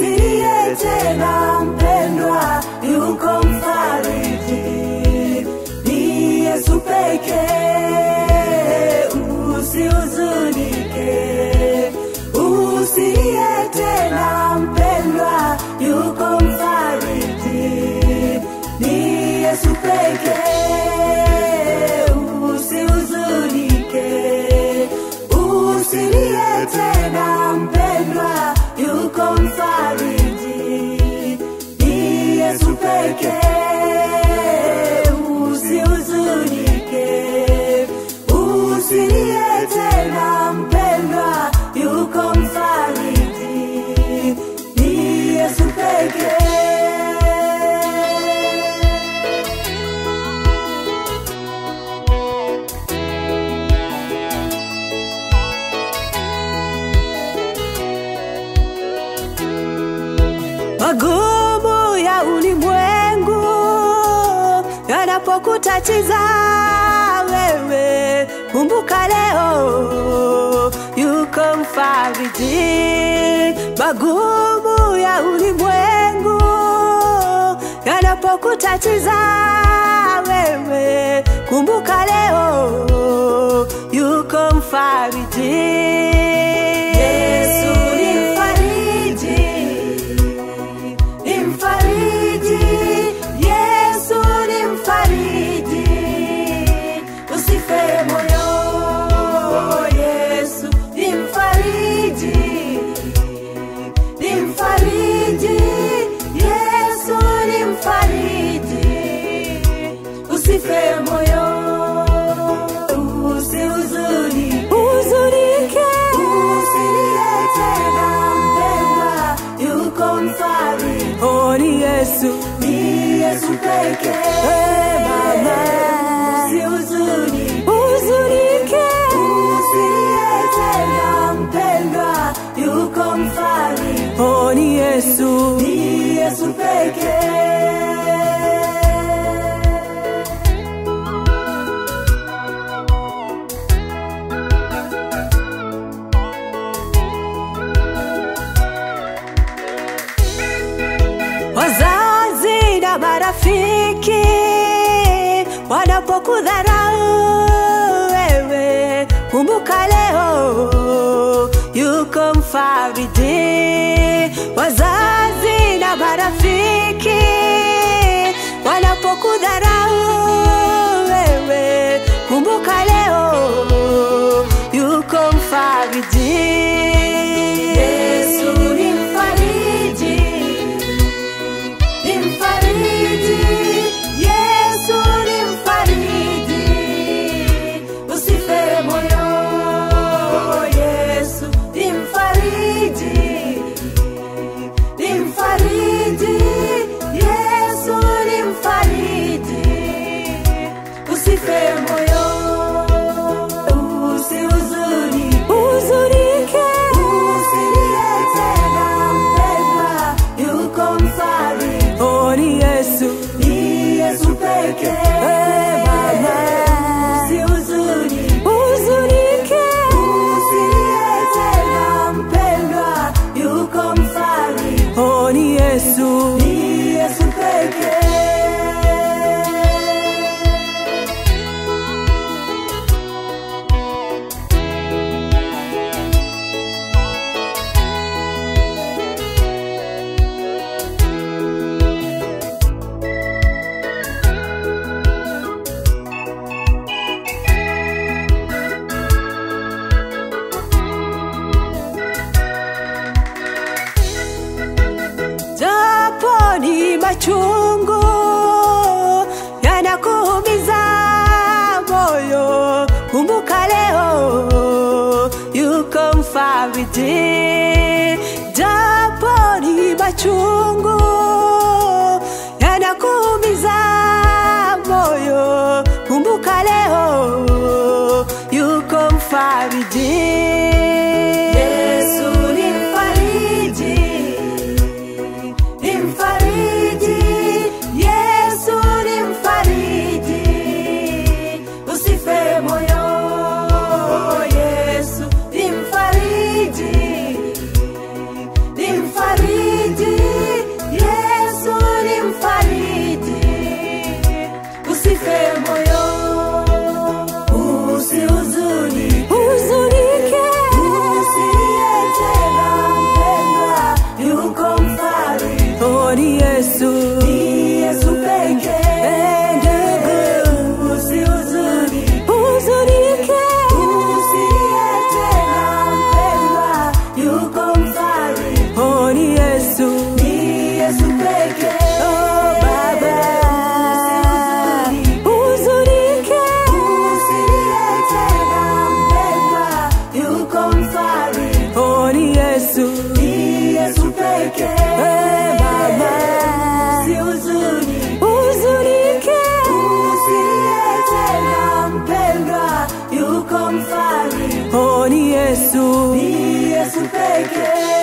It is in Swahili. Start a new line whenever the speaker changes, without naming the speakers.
usilie tena mpendwa, yuko mfariji, ni Yesu pekee, usihuzunike, usilie tena mpendwa, yuko mfariji, ni Yesu pekee, usihuzunike, usilie tena mpendwa, yuko mfariji, ni Yesu pekee, usihuzunike, usilie tena mpendwa, yuko mfariji, ni Yesu pekee. magumu ya ulimwengu yanapokutatiza wewe, kumbuka leo yuko mfariji. Magumu ya ulimwengu yanapokutatiza wewe, kumbuka leo yuko mfariji. Yesu ni mfariji ni mfariji, Yesu ni mfariji, usife moyo, Yesu ni mfariji, ni mfariji, Yesu ni mfariji, usife moyo, usihuzuni, huzunike, usilie tena mpendwa, yuko mfariji, oh ni Yesu, ni Yesu pekee, hey, mama, usihuzuni, huzunike, usilie tena mpendwa, yuko mfariji, oh ni Yesu, ni Yesu pekee. wazazi na marafiki wanapokudharau wewe, kumbuka leo yuko mfariji. Wazazi na marafiki wanapokudharau wewe, kumbuka leo yuko mfariji. Yesu ni mfariji ni mfariji, Yesu ni mfariji, usife moyo, Yesu ni mfariji, ni mfariji, Yesu ni mfariji, usife moyo, usihuzuni, huzunike, usilie tena mpendwa, yuko mfariji, oh ni Yesu, ni Yesu pekee, hey, mama, usihuzuni, huzunike, usilie tena mpendwa, yuko mfariji, oh ni Yesu, ni Yesu pekee. japo ni machungu yanakuumiza moyo, kumbuka leo yuko mfariji. Japo ni machungu yanakuumiza moyo, kumbuka leo yuko mfariji. Yesu ni mfariji ni mfariji, Yesu ni mfariji, usife moyo, Yesu ni mfariji, ni mfariji, Yesu pekee. Oh, Baba, huzunike, usilie tena mpendwa, yuko mfariji. Oh, ni Yesu, ni Yesu pekee. Eh, Baba, usihuzuni, huzunike, usilie tena mpendwa, yuko mfariji. Oh, ni Yesu, ni Yesu pekee.